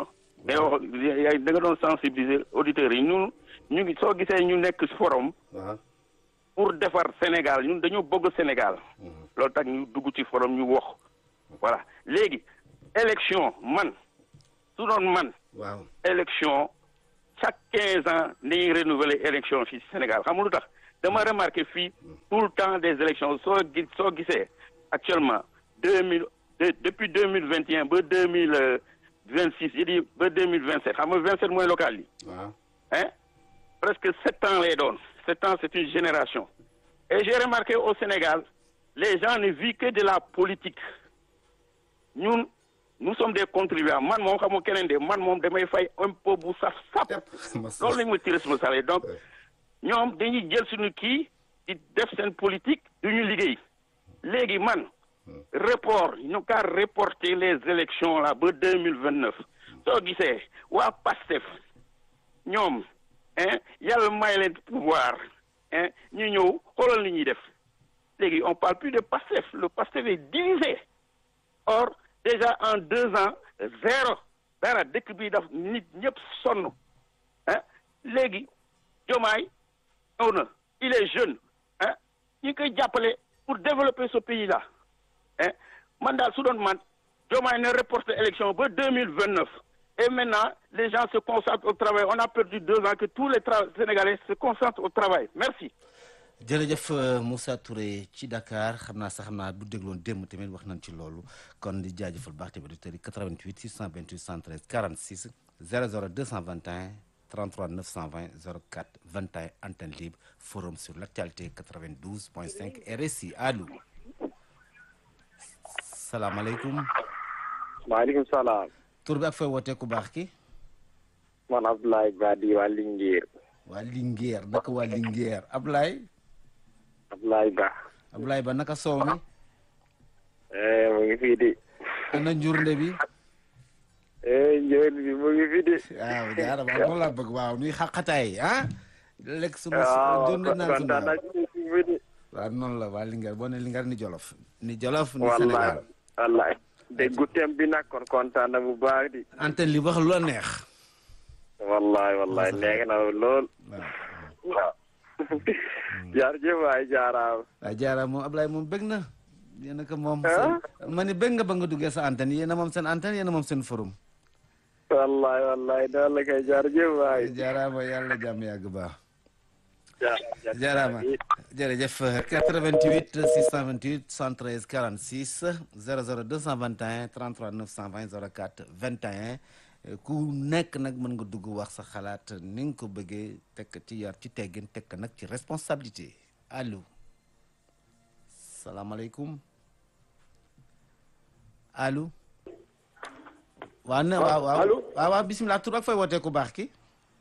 H: mais wax yaay da nga doon sensibiliser auditeurs yi ñun ñu ngi soo gisee ñu nekk forum
B: waaw
H: pour defar Sénégal ñun dañoo bëgg Sénégal loolu tax ñu dugg ci forum ñu wax voilà léegi élection man su doon man
B: waaw
H: élection chaque quinze ans dañuy renouveler élection fii Sénégal xam nga lu tax dama remarqué fii tout le temps des élections soo gis soo gisee actuellement deux mille depuis deux mille vingt et un ba deux mille vingt six yi di ba deux mille vingt sept xam nga vingt sept mooy local yi
B: waaw
H: hein presque sept ans lay doon sept ans c'est une génération et j'ai remarqué au Sénégal les gens ne vivent que de la politique ñun nous sommes des contribuables man moom xam nga keneen de man moom damay fay impôt bu saf sap loolu lañ ma ci responsable donc ñoom dañuy jël suñu kii di def seen politique duñu liggéey léegi man report ñu kaa reporter les élections là ba deux mille vingt neuf soo gisee waa PASTEF ñoom hein yàlla may leen pouvoir hein ñu ñëw xoolal li ñuy def léegi on parle plus de PASTEF le PASTEF est divisé or déjà en deux ans zéro dara dëkk bi daf nit ñëpp sonn ah léegi Diomaye ñëw na il est jeune ah ñu ngi koy jàppale pour développer ce pays là ah man daal su doon man Diomaye ne reporte élection ba deux mille vingt neuf et maintenant les gens se concentrent au travail on a perdu deux ans que tous les tra Sénégalais se concentrent au travail merci.
B: jërëjëf Moussa Touré ci Dakar xam naa sax xam naa bu dégloon démb tamit wax nañ ci loolu kon di jaajëfal baax tamit auditeurs yi 88 628 113 46 00 221 33 920 04 21 antenne libre forum sur l'actualité 92.5 RSI allo salaamaaleykum.
I: maaleykum salaam.
B: tur bi ak fay wootee ku baax ki.
I: man Abdoulaye Badi waa Linguère.
B: waa Linguère naka waa Linguère Ablaye.
I: Abdoulaye Ba.
B: Ablaye Ba naka soow mi.
I: mu ngi fii di.
B: ana njurnde bi.
I: njurnd bi mu ngi fii di.
B: waaw jaara waaw moom laa bëgg waaw nuy xaqataay ah. lekk sunu
I: waaw
B: njurnde naan sunu
I: kontaan naa ci fii di.
B: waaw noonu la waa Linguère boo ne Linguère ni Jolof. ni Jolof ni
I: wallaay
B: Sénégal.
I: wallaay déggu tem bi nag kon kontaan na bu baax di.
B: antenne li wax lu la neex.
I: wallaay wallaay neex na lool.
B: waaw
I: waaw. jaarjëf waay jaaraam.
B: waaw jaara moom Ablaye moom bëgg na. yéen a ko moom.
I: Ah?
B: seen ma ni bëgg nga ba nga duggee sa antenne yéen a moom seen antenne yéen a moom seen forum.
I: wallaay wallaay noonu la kay jaarjëf waay.
B: jaaraama yàlla jàmm yàgg baax.
I: jaaraama
B: jaaraama jërëjëf 88 628 113 46 00 221 33 920 04 21 ku nekk nag mën nga dugg wax sa xalaat ni nga ko bëggee tekk ci yar ci teggin tekk nag ci responsabilité allo salaamaaleykum allo. waaw ne waaw waaw
J: allo.
B: waaw waaw bisimilah tur ak fay wootee ku baax ki.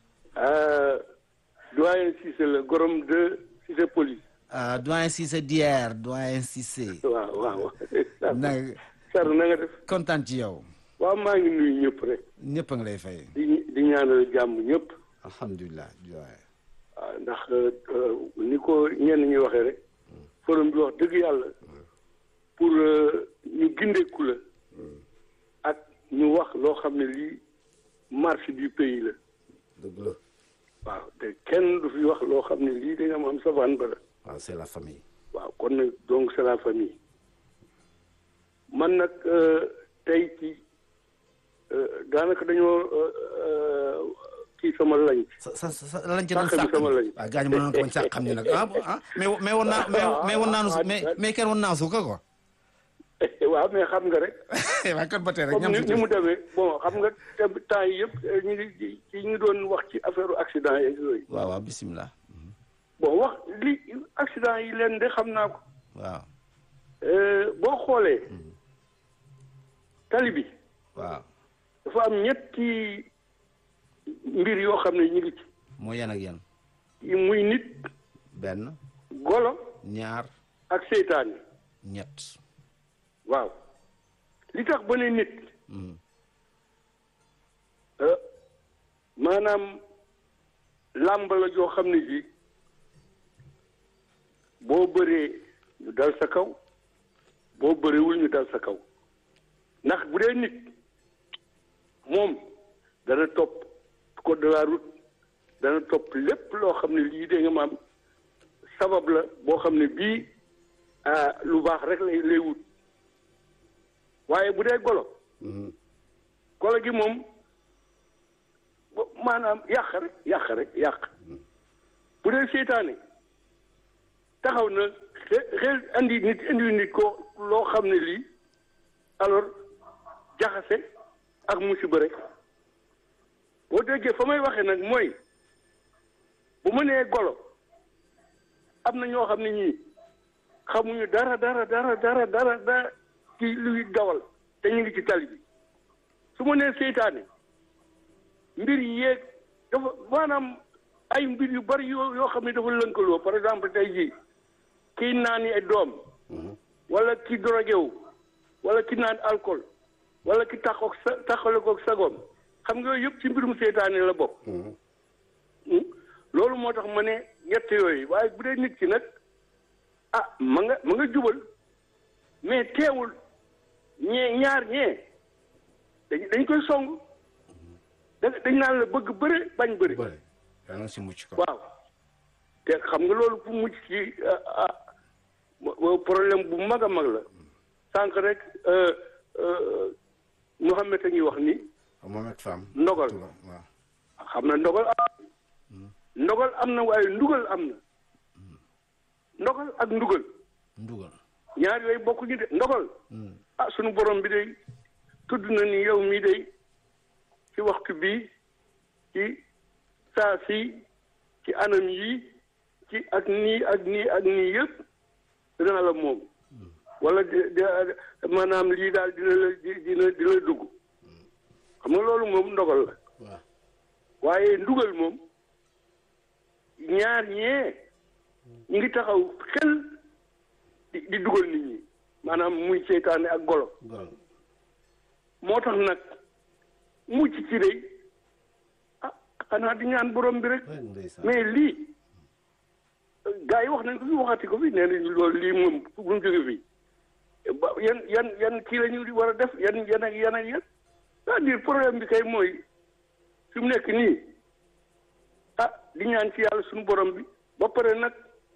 J: doyen Cissé la gorom de Cissé police.
B: ah doyen Cissé Dier doyen Cissé.
J: waaw waaw.
B: na
J: Sar na nga def.
B: kontaan ci yow.
J: waaw maa ngi nuyu ñëpp rek.
B: ñëpp a ngi lay fay.
J: di di ñaanal jàmm ñëpp.
B: alhamdulilah doyen.
J: waaw ndax euh, ni ko ñenn ñi waxee rek. forum bi wax dëgg yàlla. pour euh, ñu gindeeku la. ak ñu wax loo xam ne lii marche du pays la.
B: dëgg la.
J: waaw te kenn du fi wax loo xam ne lii dañoo am savane ba la.
B: waaw c'est la famille.
J: waaw kon nag donc c'est la famille man nag euh, tey ci euh, daanaka dañoo euh, euh, kii sama lañ.
B: sa sa sa lañ ci doon
J: Sàq bi
B: sàq
J: sama lañ.
B: waaw gaañ ma noonu ko bañ sàq xam ni nag ah ah mais mais woon naa mais mais woon naa nu mais mais kenn woon naa suuka quoi.
J: waaw mais xam nga rek.
B: waaw kon ba tey rek
J: comme
B: ñam
J: ni
B: si
J: ni mu demee bon xam nga te temps yi yëpp euh, ñu ngi ci ñu doon wax ci affaire accident yeeg yooyu.
B: waaw waaw bisimilah.
J: bon wax li accident yi leen de xam naa ko.
B: waaw
J: Euh, boo xoolee. tali bi
B: waaw
J: dafa am ñetti mbir yoo xam ne ñu ngi ci.
B: moo yan ak yan.
J: yi muy nit
B: benn
J: golo
B: ñaar
J: ak seytaane
B: ñett.
J: waaw li tax ba ne nit
B: Mhm.
J: euh, maanaam làmb la joo xam ne ji boo bëree ñu dal sa kaw boo bëreewul ñu dal sa kaw ndax bu dee nit moom dana topp code de la route dana topp lépp loo xam ne lii dégg nga maam sabab la boo xam ne bii ah lu baax rek lay lay wut waaye bu dee golo golo gi moom bo- maanaam yàq rek yàq rek yàq bu dee seytaane taxaw na xe- xel andi nit andi nit ko loo xam ne lii alors jaxase ak musiba rek boo déggee fa may waxee nag mooy bu ma nee golo am na ñoo xam ne ñii xamuñu dara dara dara dara dara dara ci luy dawal te ñu ngi ci tali bi su ma nee seytaane mbir yi yeeg dafa maanaam ay mbir yu bari yoo yoo xam ne dafa lënkaloo par exemple tey jii kii naan ay doom wala ki drogué wu wala ki naan alcool wala ki taxoog sa taxale koog sagoom xam nga yooyu yëpp ci mbirum seytaane la bokk loolu moo tax ma ne ñett yooyu waaye bu dee nit ki nag ah ma nga ma nga jubal mais teewul ñee ñaar ñee dañ dañ koy song da dañ naan la bëgg bëre bañ bëre
B: yaa ngi si mucc ko
J: waaw te xam nga loolu fu mucc ci ah ah problème bu mag a mag la sànq rek Mouhamed a ngi wax ni
B: Mohamed Fam
J: ndogal
B: waaw
J: xam na ndogal am ndogal am na waaye ndugal am na ndogal ak ndugal
B: ndugal
J: ñaar yooyu bokkuñu de ndogal ah sunu borom bi day tudd na ni yow mii day ci waxtu bii ci saa si ci anam yi ci ak nii ak nii ak nii yëpp dina la moom wala di di maanaam lii daal dina la dina dina dugg xam nga loolu moom ndogal la waaye ndugal moom ñaar ñee ñu ngi taxaw xel di di dugal nit ñi maanaam muy seytaane ak golo moo tax nag mucc ci day ah xanaa di ñaan borom bi rek mais lii gars yi wax nañ ko fi waxati ko fi nee nañ loolu lii moom bu mu jóge fii ba yan yan yan kii la ñu war a def yan yan ak yan ak yan c'est-à-dire problème bi kay mooy fi mu nekk nii ah di ñaan ci yàlla suñu borom bi ba pare nag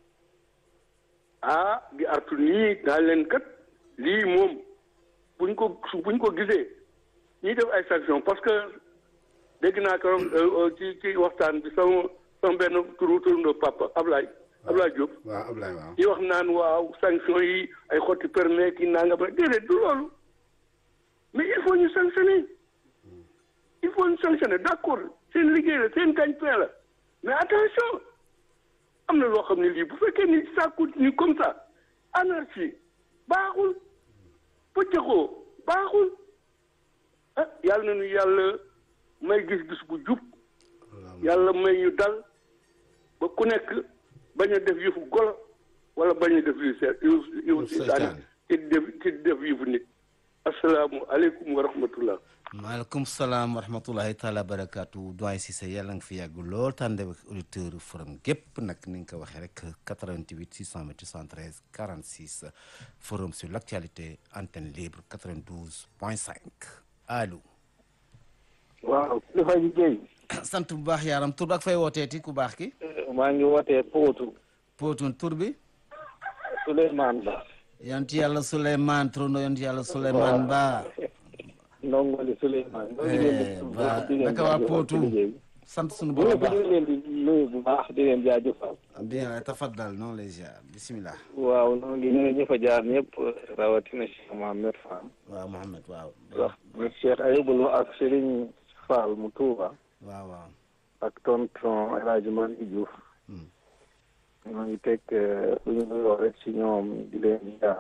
J: ah di artu nii naa leen kat lii moom buñ ko buñ ko gisee ñuy def ay sanction parce que dégg naa ko ci ci waxtaan bi sama sama benn turu turandoo papa Ablaye Ablaye Diop.
B: waaw Ablaye waaw.
J: yi wax naan waaw sanction yi ay xotti permis ki nanga ba déedéet du loolu mais il faut ñu sanctionner il faut ñu sanctionner d'accord seen liggéey la seen gagne-pain la mais attention am na loo xam ne lii bu fekkee ni ça continue comme ça anarchie baaxul pëccëxoo baaxul ah yàlla na ñu yàlla may gis-gis bu jub yàlla may ñu dal ba ku nekk bañ a def yëfu golo wala bañ a def yu seet yëfu yëfu seytaane ci def ci def yëfu nit asalaamu aleykum wa rahmatullah
B: maaleykum salaam wa rahmatullahi taala barakaatu doyen Cissé yàlla nga fi yàgg lool tànde ak auditeur forum gépp nag ni nga ko waxee rek 88 628 73 46 forum sur l' actualité antenne libre 92 point 5 allo.
K: waaw kilifa ji Guèye.
B: sant bu baax yaaram tur ak fay wooteeti ku baax ki.
K: maa ngi wootee Pootu.
B: Pootu tur bi.
K: Souleymane Ba.
B: yanti yàlla Souleymane turandoo yanti yàlla Souleymane Ba.
K: ndongoli Souleymane.
B: ba naka waa Pootu sant sunu borom baax
K: ñu ngi leen di nuyu bu baax di leen jaajëfal.
B: bien tafaddal noonu lay ziar bisimilah.
K: waaw noo ngi nuyu ñi fa jaar ñëpp rawatina Cheikh Mohamed Fall.
B: waaw Mohamed waaw.
K: wax Cheikh Ayibulu ak Serigne Fall mu Touba.
B: waaw waaw.
K: ak tonton El Hadj Malick Diouf. ñoo ngi teg lu ñu nuyoo rek ci ñoom di leen jaar.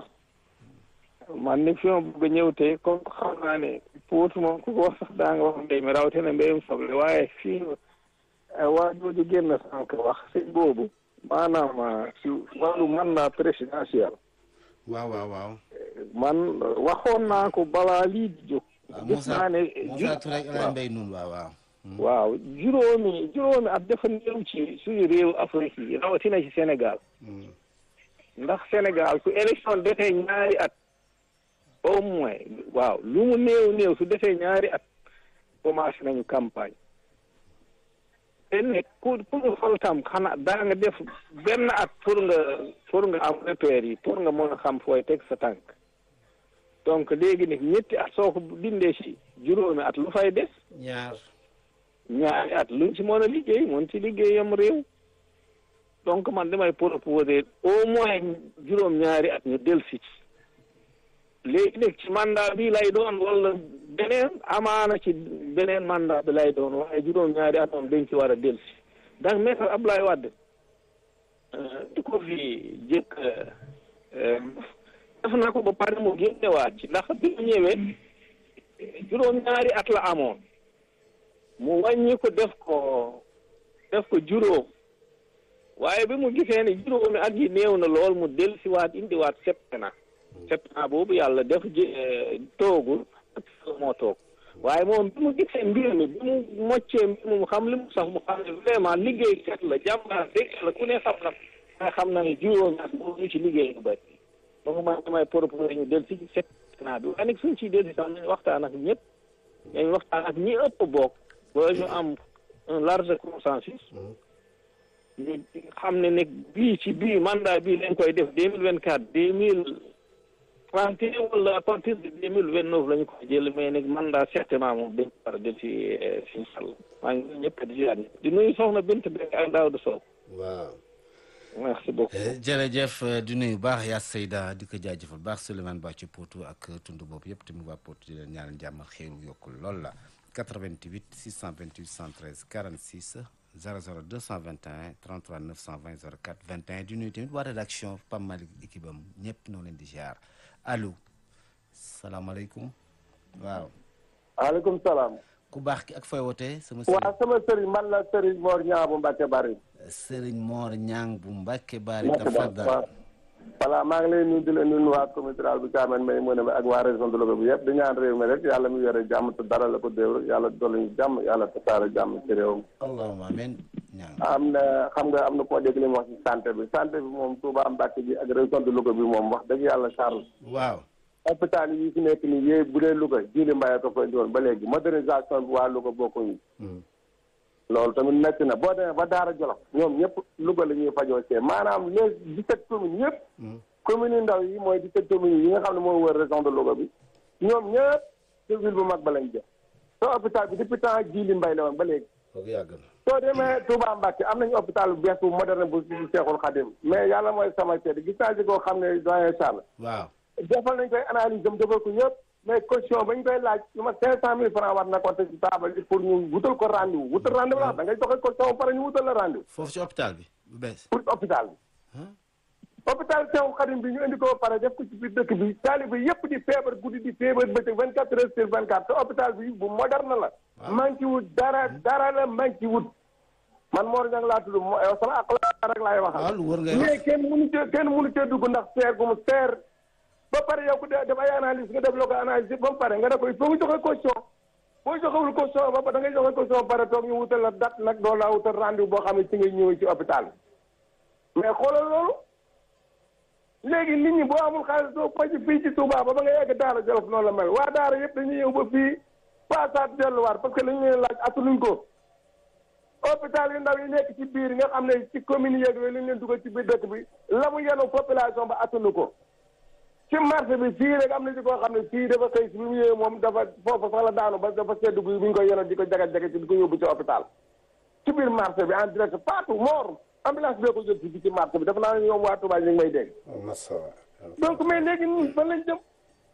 K: man ni fi ma bëgg a ñëw tey comme xam naa ne Pout moom ku ko wax sax daa nga wax mbéy mi rawatina mbéyum soble waaye fii waa jooju génn sànq wax sëñ boobu maanaam ci wàllu mandat présidentiel.
B: waaw waaw waaw.
K: man waxoon naa ko balaa lii di jóg. gis naa ne
B: Moussa Touré ak El Mbaye Noun waaw waaw.
K: waaw juróomi juróomi at dafa néew ci suñu réew Afrique yi rawatina ci Sénégal. ndax Sénégal su élection defee ñaari at. au moins waaw lu mu néew néew su defee ñaari at commencé nañu campagne te nag ku ku ñu xool tam xanaa daa nga def benn at pour nga pour nga am repère yi pour nga mën a xam fooy teg sa tànk donc léegi nag ñetti at soo ko dindee si juróomi at lu fay des
B: ñaar
K: ñaari at luñ si mën a liggéey mën ci liggéeyam réew donc man damay proposer au moins juróom ñaari at ñu dellusi ci léegi nag ci mandat bi lay doon wala beneen amaana ci beneen mandat bi lay doon waaye juróom ñaari at moom dañ ci war a dellusi ndax maître Abdoulaye Wade di ko fi jëkk def na ko ba pare mu génnewaat ci ndax bi mu ñëwee juróom ñaari at la amoon mu wàññi ko def ko def ko juróom waaye bi mu gisee ne juróomi at yi néew na lool mu dellusiwaat indiwaat septena septena boobu yàlla def ji toogul moo toog waaye moom bi mu gisee mbir mi bi mu moccee mbir mu xam li mu sax mu xam ne vraiment liggéeykat la jàmbaar dégg la ku ne xam na nga xam na ne juróomi at boobu ñu ci liggéey lu bëri donc man damay proposé ñu del si septena bi waaye nag suñ ciy dellusi sax nañu waxtaan ak ñëpp nañu waxtaan ak ñi ëpp bokk ba ñu am un large consensus ñu xam ne nag bii ci bii mandat bii lañ koy def deux mille vingt quatre deux mille trente et un wala à partir de deux mille vingt neuf la ñu koy jël mais nag mandat certainement moom dañ ko war a def si si sàll maa ngi nuyu ñëpp di ziar ñëpp di nuyu soxna Bint Bek ak Daouda Sow
B: waaw
K: merci beaucoup
B: jërëjëf di nuyu baax yaa Seyda di ko jaajëfal baax Souleymane Ba ci Potou ak tund boobu yëpp tamit waa Potou di leen ñaanal jàmm ak xéeru yokkul lool la 88 628 113 46 00 221 33 920 04 21 di nuyu tamit waa rédaction Pam Malick équipe am ñëpp noo leen di ziar allo salaamaaleykum waaw.
L: waaleykum salaam.
B: ku baax ki ak fooy wootee sama.
L: waaw sama sëriñ man la sëriñ Mor Ñaa bu Mbacke Bari.
B: sëriñ Mor Ñang bu Mbacke Bari. tafaddal
L: voilà maa ngi lay nuyu di leen nuyu waa comité rural bu Thiamène may mu ne ak waa région de Louga bi yëpp di ñaan réew mi rek yàlla mi yore jàmm te dara la ko déew yàlla dolli ñu jàmm yàlla tasaare jàmm ci réew mi.
B: allahumma amiin
L: am na xam nga am na koo dégg li mu wax ci santé bi santé bi moom Touba Mbacke bi ak région de Louga bi moom wax dëgg yàlla Charles.
B: waaw.
L: hôpital yi fi nekk nii yéen bu dee Louga jiili mbaye ko fa indiwoon ba léegi modernisation bi waa Louga bokkuñu. loolu tamit métti na boo demee ba Daara Jolof ñoom ñëpp Louga la ñuy fajoo see maanaam les dix-sept communes yëpp. communes yu ndaw yi mooy dix-sept communes yi nga xam ne moo wër région de Louga bi ñoom ñëpp ci ville bu mag ba lañ jëm. soo hôpital bi depuis temps jiili mbay la woon ba léegi.
B: kooku yàgg na.
L: soo demee Touba Mbacke am nañu hôpital bu bees bu moderne bu Seexul Xadim mais yàlla mooy sama seede gis naa ci koo xam ne doyen Charles.
B: waaw.
L: defal nañ koy analyse am defal ko ñëpp mais caution bañ koy laaj lu ma cinq cent mille francs war na ko teg ci taabal bi pour ñu wutal ko rendez-vous wutal rendez-vous la da ngay joxe caution ba pare ñu wutal la rendez-vous
B: foofu ci hôpital bi bu bees.
L: pour hôpital bi hôpital Seexul Xadim bi ñu indi ko ba pare def ko ci biir dëkk bi taalibe yëpp di feebar guddi di feebar bëccëg vingt quatre heures sur vingt quatre te hôpital bi bu moderne la manqué wut dara dara la manqué wut man Mor Niang laa tudd mo sama ak la rek laay waxal
B: waaw lu wër ngay wax
L: mais kenn mënu cee kenn mënu cee dugg ndax seer gu mu seer ba pare yow ku def ay analyse nga def loo ko analyse ba mu pare nga ne ko il faut nga joxe caution boo joxewul caution ba da ngay joxe caution ba pare toog ñu wutal la date nag doo laa wutal rendez-vous boo xam ne ci ngay ñëwee ci hôpital mais xoolal loolu léegi nit ñi boo amul xaalis doo faj fii ci Touba ba ba nga yegg Daara Jolof noonu la mel waa Daara yëpp dañuy ñëw ba fii paasaat delluwaat parce que lañu leen laaj attanuñ ko hôpital yu ndaw yi nekk ci biir nga xam ne ci commune yeeg yooyu lañ leen dugal ci biir dëkk bi la mu yenu population ba attanu ko ci marché bi fii rek am na ci koo xam ne fii dafa xëy si bi mu ñëwee moom dafa foofu sax la daanu ba dafa seddu bi bu ñu ko yenoon di ko jaga-jaga ci di ko yóbbu ci hôpital ci biir marché bi en direct partout mort ambulance bee ko jël si bi ci marché bi dafa naa ne ñoom waa Touba ñu ngi may dégg donc mais léegi ñun fan lañ jëm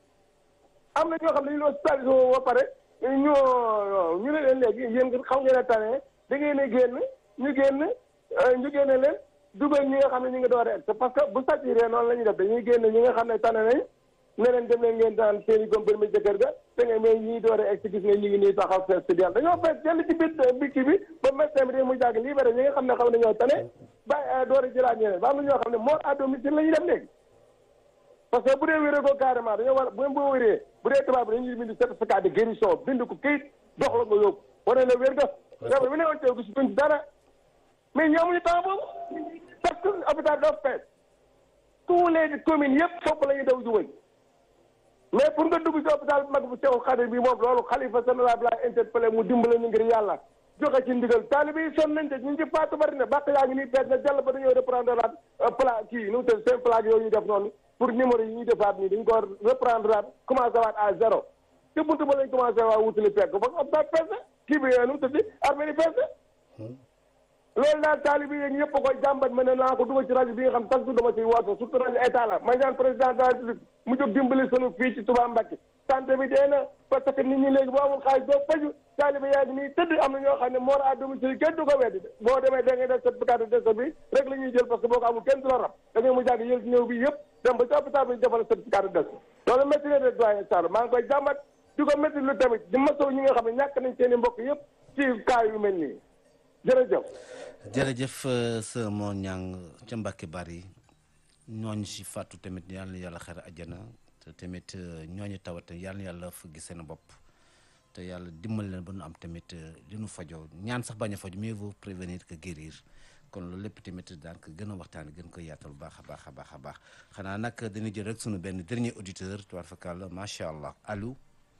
L: am na ñoo xam ne ñu hospitalisé woo ba pare ñoo ñu ne leen léegi yéen xam ngeen a tane da ngeen a génn ñu génn ñu génne leen dugal ñi nga xam ne ñu ngi door a egg parce que bu saturé noonu la ñuy def dañuy génn ñi nga xam ne tane nañ ne leen dem leen ngeen daan seen i comprimé jëkkër ga te nga mais ñii door a egg gis nga ñu ngi nii taxaw fees si dell dañoo fees jël ci biir bikki bi ba médecin bi de mu jàgg libéré ñi nga xam ne xam ne ñoo tane ba door a jëlaat ñeneen ba am na ñoo xam ne mort à domicile la ñuy dem léegi parce que bu dee wéree ko carrément dañoo war bu boo wéree bu dee tubaab bi dañuy bind certificat de guérison bind ko këyit dox la nga yóbbu wane la wér ga feebar bi ne woon teew gis duñ dara mais ñu amuñu temps boobu parce que hôpital dafa fees tous les communes yëpp foofu la ñuy daw juwëñ mais pour nga dugg ci hôpital bu mag bu Seexul Xadim bi moom loolu xalifa général bi laa interpellé mu dimbale ñu ngir yàlla joxe ci ndigal taalibe yi sonn nañ de ñu ngi faatu bari na bàq yaa ngi nii peet na jàll ba dañoo reprendre laat pla kii nu mu tudd seen plaque yooyu ñu def noonu pour numéro yi ñuy defaat nii dañ ko reprendre laat commencé waat à zéro te buntu ba lañ commencé waa wutali pegg ba hôpital peese kii bi nu mu tudd armée ni peese loolu daal taalibe yi ñëpp a koy jàmbat ma ne naa ko dugal ci rajo bi nga xam chaque jour dama ciy woote surtout rajo état la ma ñaan président de la république mu jóg dimbali sunu fii ci Touba Mbacké santé bi dee na parce que nit ñi léegi boo amul xaalis doo faju taalibe yaa ngi nii tëdd am na ñoo xam ne mort à domicile kenn du ko weddi boo demee da ngay def certificat de décès bi rek la ñuy jël parce que boo ko amul kenn du la rab da ngay mu jàgg yël ñëw bi yëpp dem ba ci hôpital bi ñu defal certificat de décès loolu métti na de doyen Sall maa ngi koy jàmbat di ko métti lu tamit di masaw ñi nga xam ne ñàkk nañ seen i mbokk yëpp ci cas yu mel nii jërëjëf
B: jërëjëf sa moo ñang ca Mbàkke bari ñooñu si fàttu tamit yàlla na yàlla xare àjjana te tamit ñooñu tawat yàlla na yàlla fëgg seen bopp te yàlla dimbal leen ba nu am tamit li nu fajoo ñaan sax bañ a faju mieux vaut prévenir que guérir kon loolu lépp tamit daan ko gën a waxtaan gën ko yaatal baax a baax a baax a baax xanaa nag dañuy jël rek sunu benn dernier auditeur tubaar fakàlla macha allah allo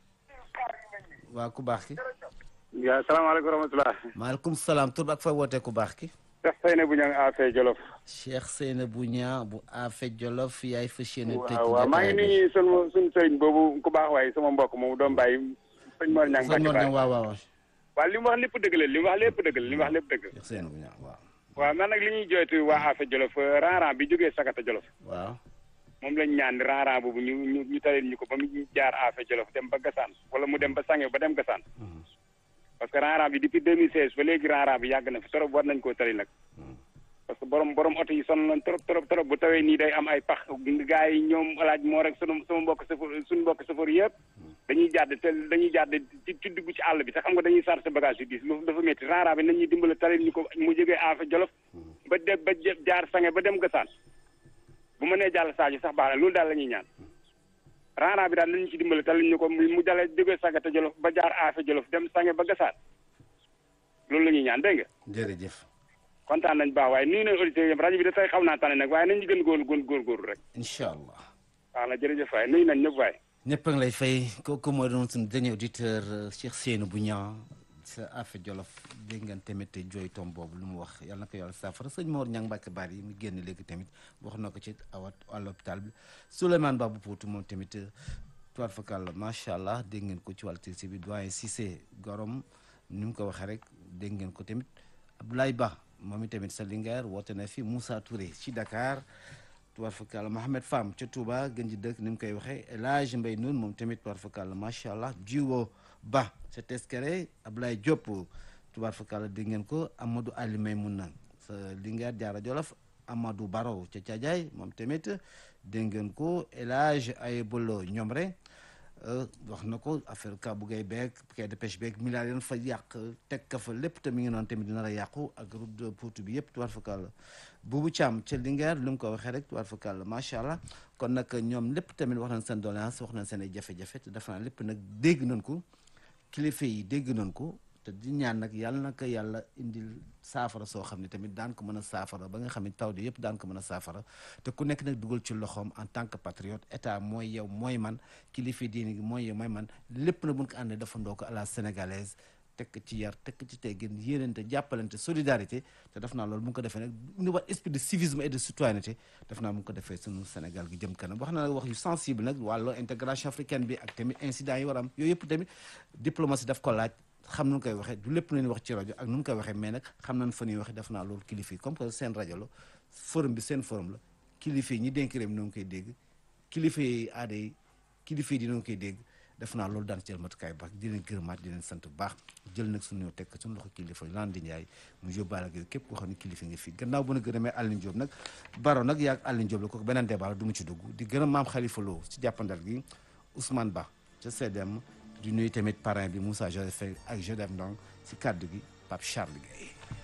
B: waa ku baax ki
M: yaa salaamaaleykum wa rahmatulah.
B: maaleykum salaam tur ak fa wootee ku baax ki.
M: Cheikh Seynabou Niang Afé Jolof.
B: Cheikh Seynabou Niang bu Afé Jolof yaay fas yéene. tëj
M: waaw waaw maa ngi nuyu sunu sunu sëriñ boobu ku baax waaye sama mbokk moomu doom bàyyi sëñ Mor Niang.
B: sëñ Mor Niang waaw waaw.
M: waaw li mu wax lépp dëgg la li mu wax lépp dëgg la li mu wax lépp dëgg.
B: Cheikh Seynabou Niang waaw.
M: waaw man nag li ñuy jooytu waa Afé Jolof ranran bi jógee Sakata Jolof.
B: waaw.
M: moom lañ ñaan ranran boobu ñu ñu ñu talil ñu ko ba mu jaar Afé Jolof dem ba Gassane wala mu dem ba Sange ba dem Gassane parce que ranran bi depuis 2016 ba léegi ranran bi yàgg na fi trop war nañ koo tali nag parce que borom borom oto yi sonn nañ trop trop trop bu tawee nii day am ay pax gars yi ñoom alaaj moo rek sunu sama mbokk safar suñu mbokk safar yëpp dañuy jàdd te dañuy jàdd ci ci dugg ci àll bi te xam nga dañuy chargé bagage yu diis lu dafa métti ranran bi nañuy dimbale talil ñu ko mu jógee Afé Jolof ba de ba jaar Sange ba dem Gassane bu ma nee jàll Sadio sax baax na loolu daal la ñuy ñaan ranran bi daal nañu ci dimbale talil ñu ko mu dalee jógee Sagata Jolof ba jaar Afé Jolof dem Sange ba Gassane loolu la ñuy ñaan dégg nga.
B: jërëjëf.
M: kontaan nañ baax waaye nuyu nañ auditeurs yëpp rajo bi da tey xaw naa tane nag waaye nañ ñu gën góor góor góorgóorlu rek.
B: incha allah.
M: waaw na jërëjëf waaye nuyu nañ ñëpp waaye.
B: ñëpp a ngi lay fay kooku mooy doon suñu dernier auditeur Cheikh Seynabou Niang sa Afé Jolof dégg ngeen tamit jooy tom boobu lu mu wax yàlla na ko yàlla saafara sëñ Mor Niang Mbacke Bari yi mu génn léegi tamit wax na ko ci awat à l'hôpital bi Souleymane Babou Poutou moom tamit toir fakal macha allah dégg ngeen ko ci wàllu tisi bi doyen Cissé Gorom ni mu ko waxee rek dégg ngeen ko tamit Abdoulaye Ba moom tamit sa Linguère woote na fi Moussa Touré ci Dakar tubaar fakal Mohamed Fam ca Touba gën ji dëkk ni mu koy waxee El Hadj Mbaye Noun moom tamit tubaar fakal macha allah jiwo Ba ca Teskere Ablaye Diop tubaar fakal dégg ngeen ko Amadou Ali Maymouna sa Linguère Diarra Jolof Amadou Baro ca Thiadiaye moom tamit dégg ngeen ko El Hadj Ayebolo Ñomre wax na ko affaire ka bu gay beeg quai de pêche beeg milliards yoon fa yàq teg ka fa lépp te mi ngi noonu tamit dina la yàqu ak route de Potou bi yëpp tubaar fakal buubu Thiam ca Linguère lu mu ko waxee rek tubaar fakal macha allah kon nag ñoom lépp tamit wax nañ seen doléance wax nañ seen ay jafe-jafe te dafa naa lépp nag dégg nañ ko kilifa yi dégg nañ ko te di ñaan nag yàlla na ko yàlla indil saafara soo xam ne tamit daan ko mën a saafara ba nga xam ne taw di yëpp daan ko mën a saafara te ku nekk nag dugal ci loxoom en tant que patriote état mooy yow mooy man kilifa diine gi mooy yow mooy man lépp na buñ ko àndee dafa ndoo ko à la sénégalaise tekk ci yar tekk ci teggin yéenante jàppalante solidarité te def naa loolu mu ngi ko defee nag ni wax esprit de civisme et de citoyenneté def naa mu ngi ko defee sunu Sénégal gi jëm kanam wax na nag wax yu sensible nag wàllu intégration africaine bi ak tamit incident yi war am yooyu yëpp tamit diplomatie daf ko laaj xam nu koy waxee du lépp nañu wax ci rajo ak nu mu koy waxee mais nag xam nañ fa ñuy waxee def naa loolu kilifa yi comme que seen rajo la forum bi seen forum la kilifa yi ñi dénk réew mi noo ngi koy dégg kilifa yi aada yi kilifa yi dina ngi koy dégg def naa loolu daan jël matukaay baax di leen gërëmaat di leen sant bu baax jël nag suñu ñëw tekk suñu loxo kilifa yi Landi Ndiaye mu yóbbaale ak képp koo xam ne kilifa nga fi gannaaw bu na gërëmee Aline Diop nag baro nag yaag Aline Diop la kooku beneen débat la du mu ci dugg di gërëm maam Khalifa Lo ci jàppandal gi Ousmane Ba ca CDM di nuyu tamit parrain bi Moussa Joseph ak Jodef Ndong si kàddu gi Pape Charles Gueye